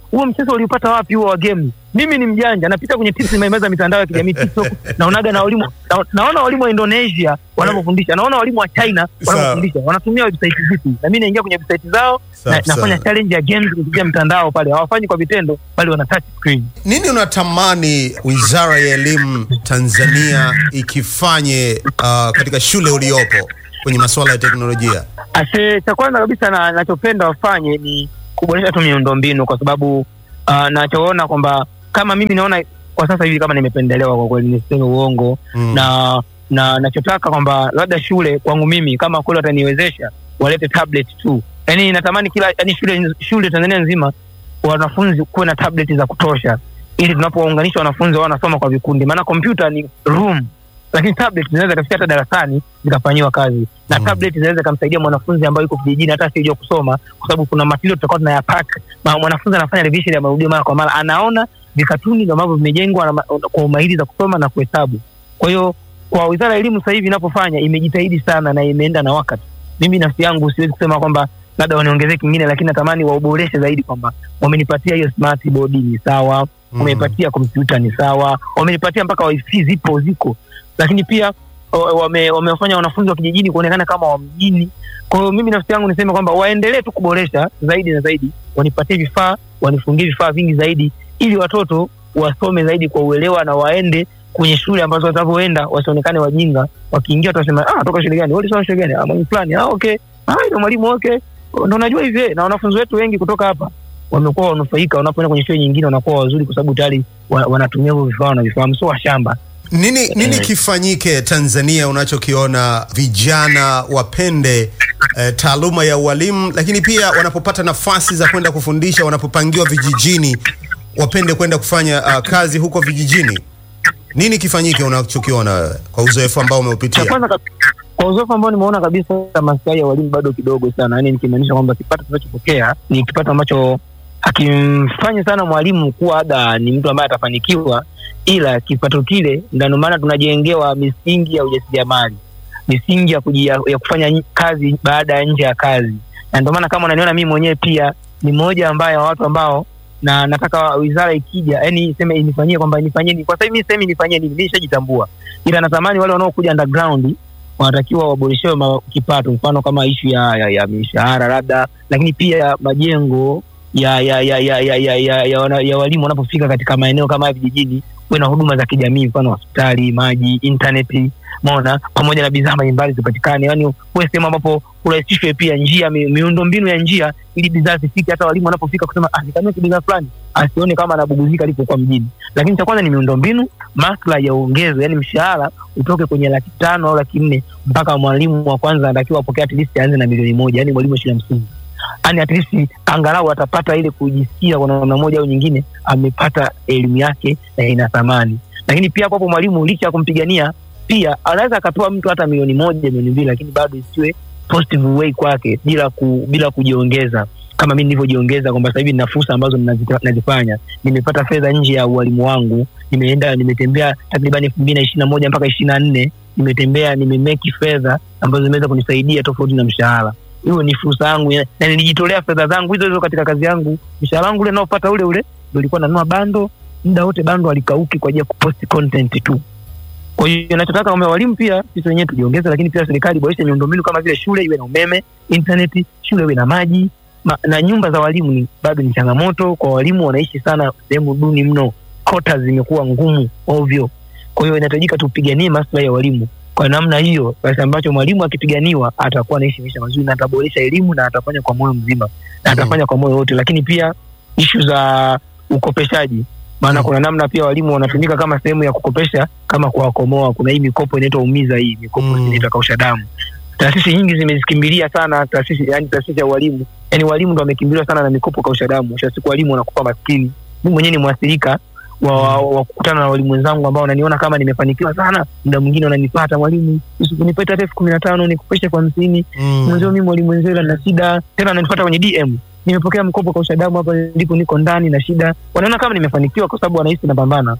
S1: huo mchezo uliupata wapi huo wa game mimi ni mjanja napita kwenye tips nimemeza mitandao ya kijamii tiktok naonaga na walimu na, naona walimu wa indonesia wanavyofundisha naona walimu wa china wanavyofundisha wanatumia website zipi na mimi naingia kwenye website zao
S2: Sawa,
S1: na, nafanya
S2: sawa.
S1: challenge ya games kupitia mtandao pale hawafanyi kwa vitendo bali wana touch screen
S2: Nini unatamani Wizara ya Elimu Tanzania ikifanye uh, katika shule uliopo kwenye masuala ya teknolojia?
S1: Ase, cha kwanza kabisa na nachopenda wafanye ni kuboresha tu miundombinu kwa sababu uh, nachoona kwamba kama mimi naona kwa sasa hivi kama nimependelewa kwa kweli niseme uongo
S2: Mm.
S1: na na nachotaka kwamba labda shule kwangu mimi kama kweli wataniwezesha walete tablet tu yaani natamani kila yani shule shule Tanzania nzima wanafunzi kuwe na tablet za kutosha ili tunapounganisha wanafunzi wao wanasoma kwa vikundi maana kompyuta ni room lakini tablet zinaweza kafika hata darasani zikafanyiwa kazi na
S2: Mm.
S1: tablet zinaweza kumsaidia mwanafunzi ambaye yuko kijijini hata asiyejua kusoma kwa sababu kuna material tutakuwa tunayapack Ma- mwanafunzi anafanya revision ya marudio mara kwa mara anaona vikatuni ndio ambavyo vimejengwa na ma- kwa umahiri za kusoma na kuhesabu kwa hiyo kwa wizara ya elimu sasa hivi inapofanya imejitahidi sana na imeenda na wakati mimi nafsi yangu siwezi kusema kwamba labda waniongezee kingine lakini natamani wauboreshe zaidi kwamba wamenipatia hiyo smart board ni sawa
S2: Mm.
S1: wamenipatia kompyuta ni sawa wamenipatia mpaka wifi zipo ziko lakini pia wa- wame- wamewafanya wanafunzi wa kijijini kuonekana kama wa mjini kwa hiyo mimi nafsi yangu niseme kwamba waendelee tu kuboresha zaidi na zaidi wanipatie vifaa wanifungie vifaa vingi zaidi ili watoto wasome zaidi kwa uelewa na waende kwenye shule ambazo watavyoenda wasionekane wajinga wakiingia tutasema ah toka shule gani walisoma shule gani ah mwalimu fulani ah okay ah ndio mwalimu okay ndo najua hivi eh. na wanafunzi wetu wengi kutoka hapa wamekuwa wanufaika wanapoenda kwenye shule nyingine wanakuwa wazuri kwa sababu tayari wa, wanatumia hivyo vifaa wanavifahamu sio washamba
S2: Nini, nini
S1: Eh.
S2: kifanyike Tanzania unachokiona vijana wapende eh, taaluma ya ualimu, lakini pia wanapopata nafasi za kwenda kufundisha, wanapopangiwa vijijini, wapende kwenda kufanya uh, kazi huko vijijini? Nini kifanyike unachokiona wewe kwa uzoefu ambao
S1: cha
S2: umeupitia?
S1: kwanza kab- kwa uzoefu ambao nimeona kabisa maslahi ya walimu bado kidogo sana yani nikimaanisha kwamba kipato tunachopokea ni kipato ambacho hakimfanyi sana mwalimu kuwa labda ni mtu ambaye atafanikiwa ila kipato kile ndio maana tunajengewa misingi ya ujasiriamali misingi ya, kuji, ya, ya kufanya nyi- kazi baada ya nje ya kazi na ndio maana kama unaniona mimi mwenyewe pia ni mmoja ambaye wa watu ambao na nataka wizara ikija yani iseme inifanyie kwamba inifanyie nini kwa sasa hivi sehemu inifanyie nini mimi nishajitambua ila natamani wale wanaokuja underground wanatakiwa waboreshewe ma- kipato mfano kama ishu ya, ya, ya mishahara labda lakini pia majengo ya ya ya ya ya ya, ya, ya, wana- ya walimu wanapofika katika maeneo kama haya vijijini kuwe na huduma za kijamii mfano hospitali maji intaneti mona pamoja na bidhaa mbalimbali zipatikane yani kuwe sehemu ambapo kurahisishwe pia njia mi, miundo mbinu ya njia ili bidhaa zifike hata walimu wanapofika kusema ah, nikanue bidhaa fulani asione kama anabuguzika alipokuwa mjini lakini cha kwanza ni miundo mbinu maslahi ya uongezo yani mshahara utoke kwenye laki tano au laki nne mpaka mwalimu wa kwanza anatakiwa apokea at least aanze na milioni moja yani mwalimu wa shule ya msingi yani at least angalau atapata ile kujisikia kwa namna moja au nyingine amepata elimu yake na ina thamani lakini pia hapo hapo mwalimu licha ya kumpigania pia anaweza akapewa mtu hata milioni moja milioni mbili lakini bado isiwe positive way kwake bila ku, bila kujiongeza kama mi nilivyojiongeza kwamba sasa hivi nina fursa ambazo ninazita- nazifanya nimepata fedha nje ya ualimu wangu nimeenda nimetembea takriban elfu mbili na ishiri na moja mpaka ishiri na nne nimetembea nimemeki fedha ambazo zimeweza kunisaidia tofauti na mshahara hiyo ni fursa yangu ya- na nilijitolea fedha zangu hizo hizo katika kazi yangu mshahara wangu ule naopata ule ule ndo ilikuwa nanua bando muda wote bando alikauki kwa ajili ya kupost content tu kwa hiyo nachotaka kwamba walimu pia sisi wenyewe tujiongeze lakini pia serikali iboreshe miundombinu kama vile shule iwe na umeme intaneti shule iwe na maji ma, na nyumba za walimu ni bado ni changamoto kwa walimu wanaishi sana sehemu duni mno kota zimekuwa ngumu ovyo kwa hiyo inahitajika tupiganie maslahi ya walimu kwa namna hiyo basi ambacho mwalimu akipiganiwa atakuwa anaishi maisha mazuri na ataboresha elimu na atafanya kwa moyo mzima na atafanya kwa moyo wote lakini pia ishu za ukopeshaji maana
S2: Mm.
S1: kuna namna pia walimu wanatumika kama sehemu ya kukopesha kama kuwakomoa kuna hii mikopo inaitwa umiza hii mikopo
S2: Mm.
S1: inaitwa kausha damu taasisi nyingi zimezikimbilia sana taasisi yani taasisi ya walimu yani walimu ndo wamekimbiliwa sana na mikopo kausha damu mwisho wa siku walimu wanakufa maskini mi mwenyewe ni mwathirika wa, wa, wa kukutana na walimu wenzangu ambao wananiona kama nimefanikiwa sana muda mwingine wananipata mwalimu usikunipata hata elfu kumi na tano nikupeshe kwa hamsini mwenzio mi mwalimu wenzio ila na shida tena ananipata kwenye dm nimepokea mkopo kwa ushadamu hapa ndipo niko ndani na shida wanaona kama nimefanikiwa kwa sababu wanahisi napambana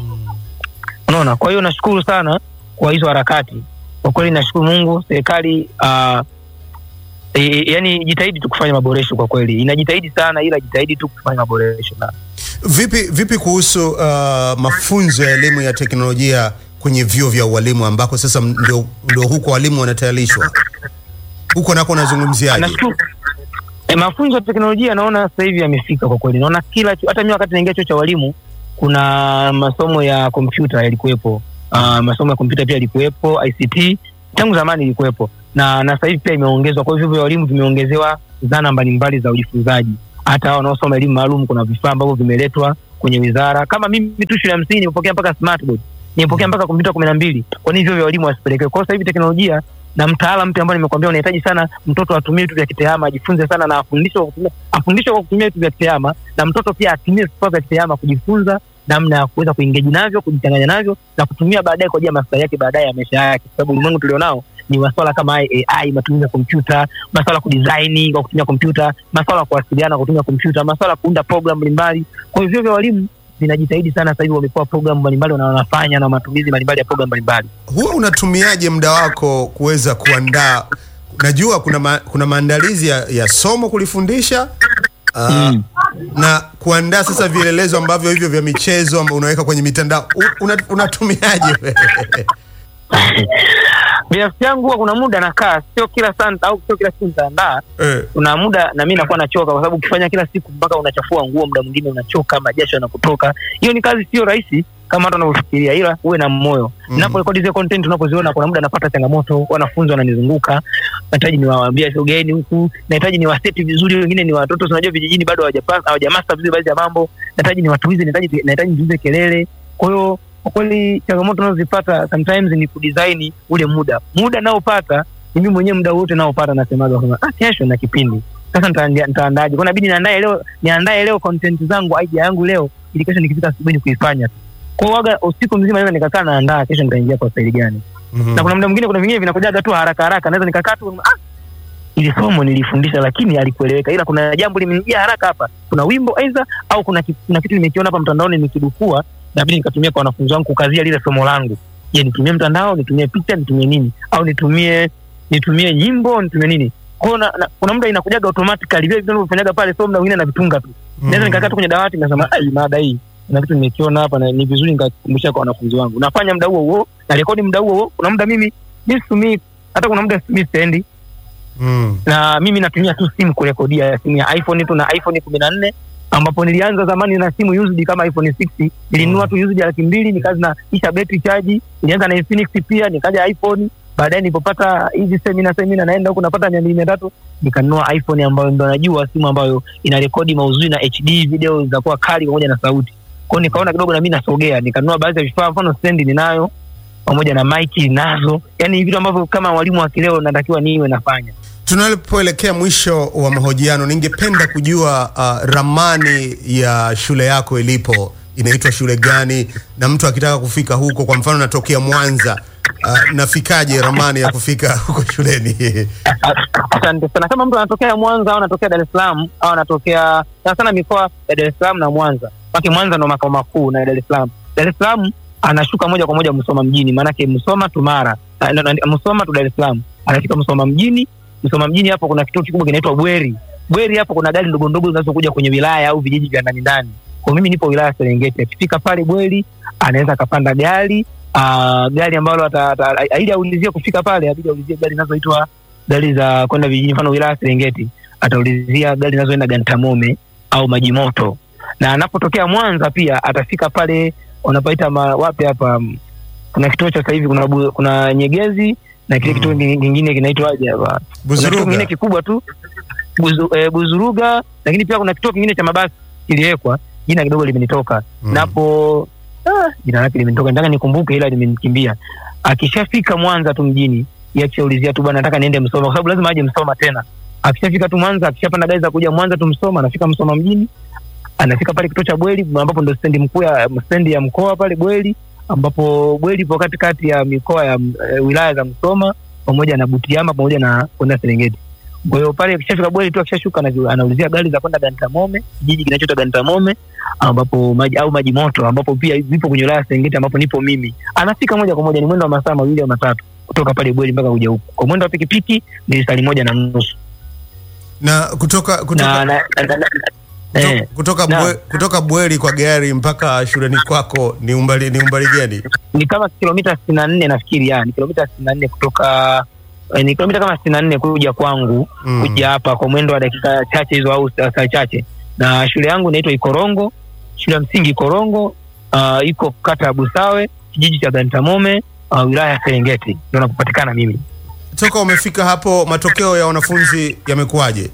S1: unaona kwa hiyo nashukuru sana kwa hizo harakati kwa kweli nashukuru mungu serikali uh, e, yani jitahidi tu kufanya maboresho kwa kweli, inajitahidi sana, ila jitahidi tu kufanya maboresho na
S2: Vipi, vipi kuhusu uh, mafunzo ya elimu ya teknolojia kwenye vyuo vya ualimu ambako sasa ndio, ndio huko walimu wanatayarishwa huko nako unazungumziaje?
S1: Nashukuru. E, mafunzo ya teknolojia naona sasa hivi yamefika kwa kweli. Naona kila chuo- hata mimi wakati naingia chuo cha walimu kuna masomo ya kompyuta yalikuwepo. Uh, masomo ya kompyuta pia yalikuwepo, ICT tangu zamani ilikuwepo. Na na sasa hivi pia imeongezwa. Kwa hivyo vya walimu vimeongezewa zana mbalimbali za ujifunzaji. Hata hao wanaosoma elimu maalum kuna vifaa ambavyo vimeletwa kwenye wizara. Kama mimi tu shule ya msingi nimepokea mpaka smartboard. Nimepokea mpaka kompyuta kumi na mbili. Kwa nini hivyo vya walimu wasipelekewe? Kwa hiyo sasa hivi teknolojia na mtaala mpya ambao nimekwambia unahitaji sana mtoto atumie vitu vya kitehama, ajifunze sana na afundishwe kwa kutumia afundishwe kwa kutumia vitu vya kitehama, na mtoto pia atumie vifaa vya kitehama kujifunza namna ya kuweza kuingeji navyo, kujichanganya navyo na kutumia baadaye kwa ajili ya maslahi yake baadaye ya maisha yake, kwa sababu ulimwengu tulionao ni masuala kama AI, matumizi ya kompyuta, masuala ya kudesign kwa kutumia kompyuta, masuala ya kuwasiliana kwa kutumia kompyuta, masuala ya kuunda program mbalimbali. Kwa hivyo vya walimu vinajitahidi sana sasa hivi, wamekuwa program mbalimbali na wanafanya na matumizi mbalimbali ya program mbalimbali.
S2: Huwa unatumiaje muda wako kuweza kuandaa? Najua kuna, ma, kuna maandalizi ya, ya somo kulifundisha uh,
S1: Mm.
S2: na kuandaa sasa vielelezo ambavyo hivyo vya michezo ambao unaweka kwenye mitandao U- una, unatumiaje wewe?
S1: binafsi yangu huwa kuna muda nakaa, sio kila saa au sio kila siku nitaandaa.
S2: Eh,
S1: Kuna muda na mimi nakuwa nachoka, kwa sababu ukifanya kila siku mpaka unachafua nguo, muda mwingine unachoka, majasho yanakutoka. Hiyo ni kazi sio rahisi kama hata unavyofikiria, ila uwe na moyo.
S2: Mm.
S1: Ninaporekodi zile content, unapoziona, kuna muda napata changamoto, wanafunzi wananizunguka, nahitaji niwaambie sogeeni huku, nahitaji niwaseti vizuri, wengine ni watoto, si unajua vijijini bado hawajapa- hawajamaster vizuri baadhi ya mambo, nahitaji niwatuize, nahitaji nahitaji nizuize kelele. Kwa hiyo kwa kweli changamoto unazozipata sometimes ni kudesign ule muda muda naopata ni mimi mwenyewe muda wote naopata nasemaga kama ah, kesho na kipindi sasa nitaandia- nitaandaje kwa inabidi niandae leo niandae leo content zangu idea yangu leo ili kesho nikifika asubuhi ni kuifanya tu kwa hiyo waga usiku mzima naweza nikakaa naandaa kesho nitaingia kwa staili gani
S2: mhm.
S1: na kuna muda mwingine kuna vingine vinakujaga tu haraka haraka naweza nikakaa tu ah ili somo nilifundisha lakini alikueleweka ila kuna jambo limenijia haraka hapa kuna wimbo aidha au kuna, ki- kuna kitu nimekiona hapa mtandaoni nikidukua nabidi nikatumia kwa wanafunzi wangu kukazia lile somo langu je nitumie mtandao nitumie picha nitumie nini au nitumie nitumie nyimbo nitumie nini kwao na, na, kuna muda inakujaga automatically vile vitu navyofanyaga pale so muda mwingine navitunga tu naweza nikakaa tu kwenye dawati nasema ai mada hii na kitu nimekiona hapa na ni vizuri nikakumbusha kwa wanafunzi wangu nafanya muda huo huo na rekodi muda huo huo kuna muda mimi mi situmii hata kuna muda situmii stendi
S2: Mm.
S1: na mimi natumia tu simu kurekodia simu ya iphone tu na iphone kumi na nne ambapo nilianza zamani na simu used kama iphone 6 nilinunua tu used ya laki mbili nikazi na isha betri chaji nilianza na Infinix pia nikaja iphone baadaye nilipopata hizi semina semina naenda huku napata mia mbili mia tatu nikanunua iphone ambayo ndo najua simu ambayo ina rekodi mauzuri na hd video zitakuwa kali pamoja na sauti kwao nikaona kidogo na mimi nasogea nikanunua baadhi ya vifaa mfano stendi ninayo pamoja na maiki nazo yani vitu ambavyo kama mwalimu wa kileo natakiwa niwe nafanya
S2: Tunapoelekea mwisho wa mahojiano, ningependa kujua uh, ramani ya shule yako ilipo, inaitwa shule gani, na mtu akitaka kufika huko, kwa mfano natokea Mwanza, uh, nafikaje ramani ya kufika huko shuleni?
S1: Asante sana. Kama mtu anatokea Mwanza au anatokea Dar es Salaam au anatokea sana sana mikoa ya Dar es Salaam na Mwanza, maana Mwanza ndo makao makuu na Dar es Salaam. Dar es Salaam anashuka moja kwa moja Musoma mjini, maanake Musoma tu Mara, Ah, na- na- Musoma tu Dar es Salaam, anafika Musoma mjini. Musoma mjini hapo kuna kituo kikubwa kinaitwa Bweri. Bweri hapo kuna gari ndogo ndogo zinazokuja kwenye wilaya au vijiji vya ndani ndani. Kwa mimi nipo wilaya ya Serengeti. Akifika pale Bweri anaweza akapanda gari uh, gari ambalo ata- ata- ili aulizie kufika pale, abidi aulizie gari zinazoitwa gari za kwenda vijijini, mfano wilaya ya Serengeti ataulizia gari zinazoenda Gantamome au maji moto, na anapotokea Mwanza pia atafika pale wanapaita ma- wapi hapa, mm, kuna kituo cha sasa hivi kuna, bu- kuna Nyegezi na kile
S2: Mm.
S1: kituo kingi- kingine kinaitwaje hapa, kuna kituo kingine
S2: Buzuruga.
S1: kikubwa tu Buzu, eh, Buzuruga, lakini pia kuna kituo kingine cha mabasi kiliwekwa, jina kidogo limenitoka
S2: Mm.
S1: napo ah, jina lake limenitoka, nataka nikumbuke, ila limenikimbia. Akishafika Mwanza tu mjini, yeye akishaulizia tu bwana, nataka niende Msoma, kwa sababu lazima aje Msoma tena. Akishafika tu Mwanza, akishapanda gari za kuja Mwanza tu Msoma, anafika Msoma mjini, anafika pale kituo cha Bweli ambapo ndo stendi mkuu ya stendi ya mkoa pale Bweli, ambapo Bweli ipo katikati ya mikoa ya e, wilaya za Msoma pamoja na Butiama pamoja na kwenda Serengeti. Kwa hiyo pale akishafika Bweli tu akishashuka anazi- anaulizia gari za kwenda Gantamome, kijiji kinachoitwa Gantamome ambapo maji au maji moto ambapo pia vipo kwenye wilaya ya Serengeti ambapo nipo mimi. Anafika moja kwa moja, ni mwendo wa masaa mawili au matatu kutoka pale Bweli mpaka kuja huku. Kwa mwendo wa pikipiki ni lisali moja na nusu.
S2: na kutoka
S1: na,
S2: kutoka
S1: na, na, na, na,
S2: kuto-
S1: eh,
S2: kutoka,
S1: na-
S2: bwe, kutoka Bweri kwa gari mpaka shuleni kwako ni umbali ni umbali gani?
S1: ni kama kilomita sitini na nne nafikiri ya ni kilomita sitini na nne kutoka eh, ni kilomita kama sitini na nne kuja kwangu
S2: Mm.
S1: kuja hapa kwa mwendo wa dakika chache hizo au saa saa chache na shule yangu inaitwa ikorongo shule ya msingi ikorongo uh, iko kata ya busawe kijiji cha gantamome uh, wilaya ya serengeti ndo nakupatikana mimi
S2: Toka umefika hapo, matokeo ya wanafunzi yamekuwaje?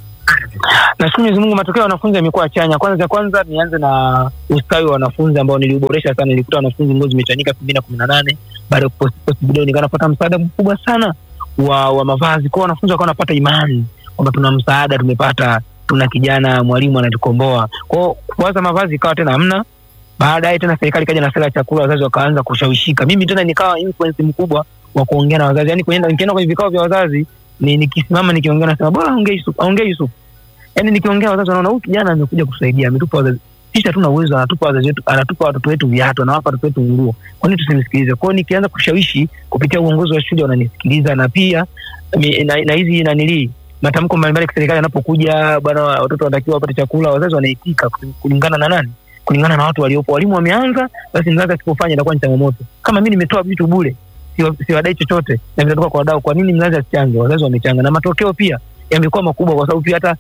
S1: nashukuru Mwenyezi Mungu, matokeo ya wanafunzi yamekuwa chanya. Kwanza cha kwanza nianze na ustawi wa wanafunzi ambao niliuboresha sana. Nilikuta wanafunzi nguo zimechanika elfu mbili na kumi na nane baada ya kuposti posti video, nikawa napata msaada mkubwa sana wa, wa mavazi kwao. Wanafunzi wakawa wanapata imani kwamba tuna msaada, tumepata, tuna kijana mwalimu anatukomboa kwao. Kwanza mavazi ikawa tena hamna. Baadaye tena serikali ikaja na sera ya chakula, wazazi wakaanza kushawishika. Mimi tena nikawa influence mkubwa wa kuongea na wazazi, yani kwenye nikienda kwenye vikao vya wazazi ni nikisimama nikiongea nasema bora ongee Yusuf, ongee Yusuf yani nikiongea wazazi wanaona huyu kijana amekuja kusaidia, ametupa wazazi sisi hatuna uwezo, anatupa wazazi wetu, anatupa watoto wetu viatu, anawapa watoto wetu nguo, kwa nini tusimsikilize? Kwao nikianza kushawishi kupitia uongozi wa shule wananisikiliza, na pia mi- na na hizi nanilii matamko mbalimbali ya serikali yanapokuja, bwana, watoto wanatakiwa wapate chakula, wazazi wanaitika kulingana na nani? Kulingana na watu waliopo. Walimu wameanza, basi mzazi asipofanya inakuwa ni changamoto. Kama mi nimetoa vitu bure, siwa- siwadai chochote na vinatoka kwa wadau, kwa nini mzazi asichange? Wazazi wamechanga, na matokeo pia yamekuwa makubwa, kwa sababu pia hata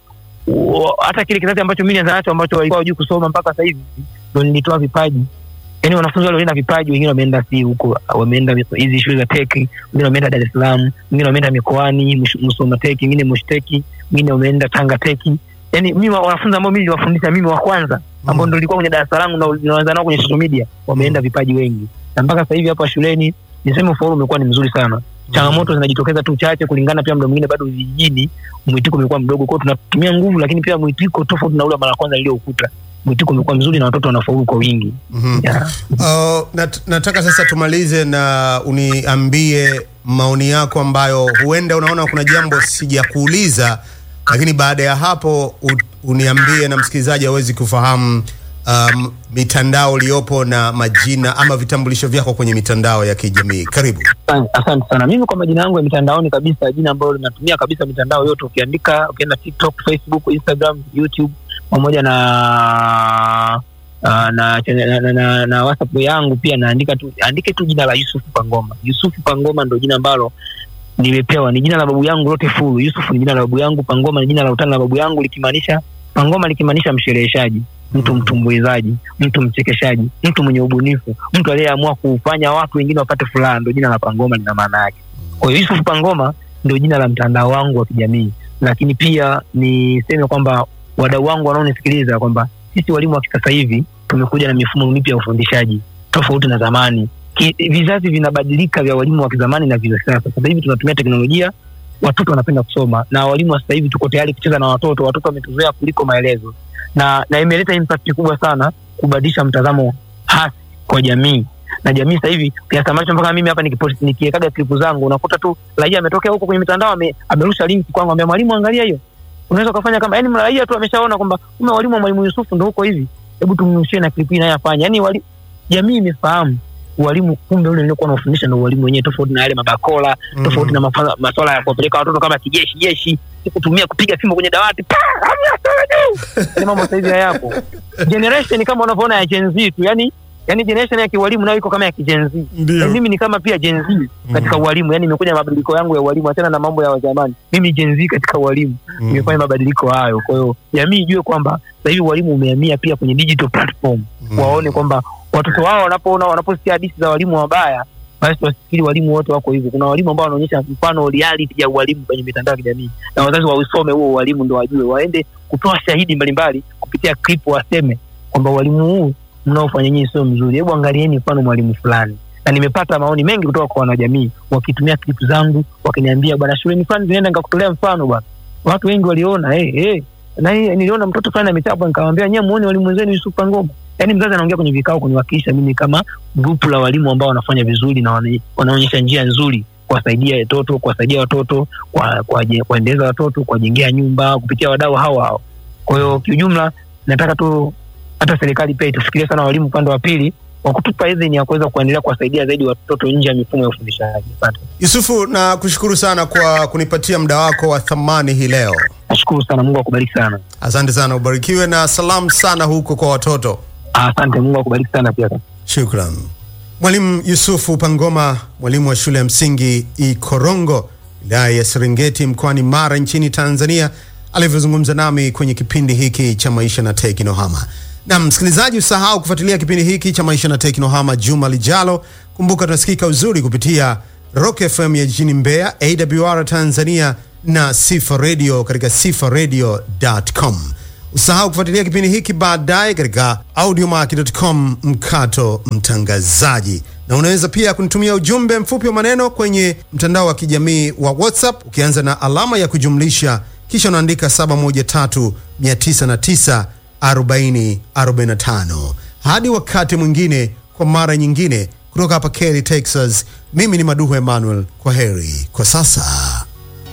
S1: u- hata kile kizazi ambacho mimi nianza nacho ambacho walikuwa wajui kusoma mpaka sasa hivi ndo nilitoa vipaji yaani wanafunzi wale walienda vipaji wengine wameenda si huko wameenda hizi shule za teki wengine wameenda dar es salaam wengine wameenda mikoani Msh- msoma teki wengine moshteki wengine wameenda tanga teki yaani mimi wa- wanafunzi ambao mimi niliwafundisha mimi wa kwanza ambao ndo nilikuwa kwenye darasa langu na naanza nao kwenye social media wameenda vipaji wengi na mpaka sasa hivi hapa shuleni niseme ufaulu umekuwa ni mzuri sana changamoto zinajitokeza tu chache kulingana pia mda mwingine bado vijijini mwitiko umekuwa mdogo kwao tunatumia nguvu lakini pia mwitiko tofauti na ule wa mara ya kwanza niliyoukuta mwitiko umekuwa mzuri na watoto wanafaulu kwa wingi
S2: Mhm.
S1: yeah.
S2: Uh, nat, nataka sasa tumalize na uniambie maoni yako ambayo huenda unaona kuna jambo sijakuuliza, lakini baada ya hapo u, uniambie na msikilizaji awezi kufahamu um, mitandao iliyopo na majina ama vitambulisho vyako kwenye mitandao ya kijamii. Karibu.
S1: Asante- asante sana mimi kwa majina yangu ya mitandaoni kabisa jina ambalo linatumia kabisa mitandao yote ukiandika ukienda tiktok facebook instagram youtube pamoja na uh, na, na, na, na, na whatsapp yangu pia naandika tu andike tu jina la yusufu pangoma yusufu pangoma ndo jina ambalo nimepewa ni jina la babu yangu lote fulu yusuf ni jina la babu yangu pangoma ni jina la utani la babu yangu likimaanisha pangoma likimaanisha mshereheshaji mtu mtumbuizaji mtu mchekeshaji mtu mwenye ubunifu mtu aliyeamua kufanya watu wengine wapate furaha ndo jina la pangoma lina maana yake kwa hiyo yusuf pangoma ndio jina la mtandao wangu wa kijamii lakini pia niseme kwamba wadau wangu wanaonisikiliza kwamba sisi walimu wa kisasa hivi tumekuja na mifumo mipya ya ufundishaji tofauti na zamani Ki, vizazi vinabadilika vya walimu wa kizamani na vya sasa sasa hivi tunatumia teknolojia watoto wanapenda kusoma na walimu wa sasa hivi tuko tayari kucheza na watoto watoto wametuzoea kuliko maelezo na na imeleta impact kubwa sana kubadilisha mtazamo hasi kwa jamii na jamii sasa hivi kiasi ambacho mpaka mimi hapa nikipost- nikiwekaga klipu zangu unakuta tu raia ametokea huko kwenye mitandao ame, amerusha link kwangu ambia mwalimu angalia hiyo unaweza ukafanya kama yani raia tu ameshaona kwamba kume walimu wa mwalimu Yusufu ndo huko hivi hebu tumrushie na klipu hii naye afanye yani wali, jamii imefahamu ualimu kumbe ule niliokuwa naufundisha ndo ualimu wenyewe tofauti na yale mabakola
S2: Mhm.
S1: tofauti na mafa- maswala ya kuwapeleka watoto kama kijeshi jeshi si kutumia kupiga fimbo kwenye dawati Pa! Hamna sawa juu! Yale mambo sasa hivi hayapo generation kama unavyoona ya Gen Z tu yani yani generation ya kiwalimu nayo iko kama ya kigen Z
S2: Ndio.
S1: Yani mimi ni kama pia Gen Z katika ualimu yani imekuja mabadiliko yangu ya ualimu achana na mambo ya zamani mimi Gen Z katika ualimu
S2: Mm.
S1: imefanya mabadiliko hayo kwa hiyo jamii ijue kwamba sasa hivi ualimu umehamia pia kwenye digital platform
S2: Mm.
S1: waone kwamba watoto wao wanapoona wanaposikia hadithi za walimu wabaya basi wasifikiri walimu wote wako hivyo kuna walimu ambao wanaonyesha mfano reality ya ualimu kwenye mitandao ya kijamii na wazazi wausome huo ualimu ndo wajue waende kutoa shahidi mbalimbali kupitia clip waseme kwamba ualimu huu mnaofanya nyinyi sio mzuri hebu angalieni mfano mwalimu fulani na nimepata maoni mengi kutoka kwa wanajamii wakitumia clip zangu wakiniambia bwana shuleni fulani zinaenda nikakutolea mfano bwana watu wengi waliona hey, hey. na hii niliona mtoto fulani amechapwa nikamwambia nyewe muone walimu wenzenu Yusuf Pangoma yaani mzazi anaongea kwenye vikao kuniwakilisha mimi kama grupu la walimu ambao wanafanya vizuri na wana- wanaonyesha njia nzuri kuwasaidia watoto kuwasaidia watoto kwa- kuwaje- kuwaendeleza watoto kuwajengea nyumba kupitia wadau hao hao kwa hiyo kiujumla nataka tu hata serikali pia itufikirie sana walimu upande wa pili kwa kutupa idhini ya kuweza kuendelea kuwasaidia zaidi watoto nje ya mifumo ya ufundishaji. Asante.
S2: Yusufu, na kushukuru sana kwa kunipatia muda wako wa thamani hii leo.
S1: Nashukuru sana, Mungu akubariki sana.
S2: Asante sana, ubarikiwe na salamu sana huko kwa watoto.
S1: Asante, Mungu akubariki sana pia.
S2: Shukran. Mwalimu Yusufu Pangoma, mwalimu wa shule ya msingi Ikorongo, wilaya ya Serengeti, mkoani Mara, nchini Tanzania, alivyozungumza nami kwenye kipindi hiki cha Maisha na Teknohama. Na msikilizaji, usahau kufuatilia kipindi hiki cha Maisha na Teknohama juma lijalo. Kumbuka tunasikika uzuri kupitia Rock FM ya jijini Mbeya, AWR Tanzania na Sifa Radio katika sifaradio.com. Usahau kufuatilia kipindi hiki baadaye katika audiomark.com mkato mtangazaji, na unaweza pia kunitumia ujumbe mfupi wa maneno kwenye mtandao wa kijamii wa WhatsApp ukianza na alama ya kujumlisha kisha unaandika 713 909 40 45. Hadi wakati mwingine, kwa mara nyingine, kutoka hapa Kelly, Texas, mimi ni Maduhu Emmanuel. Kwa heri kwa sasa.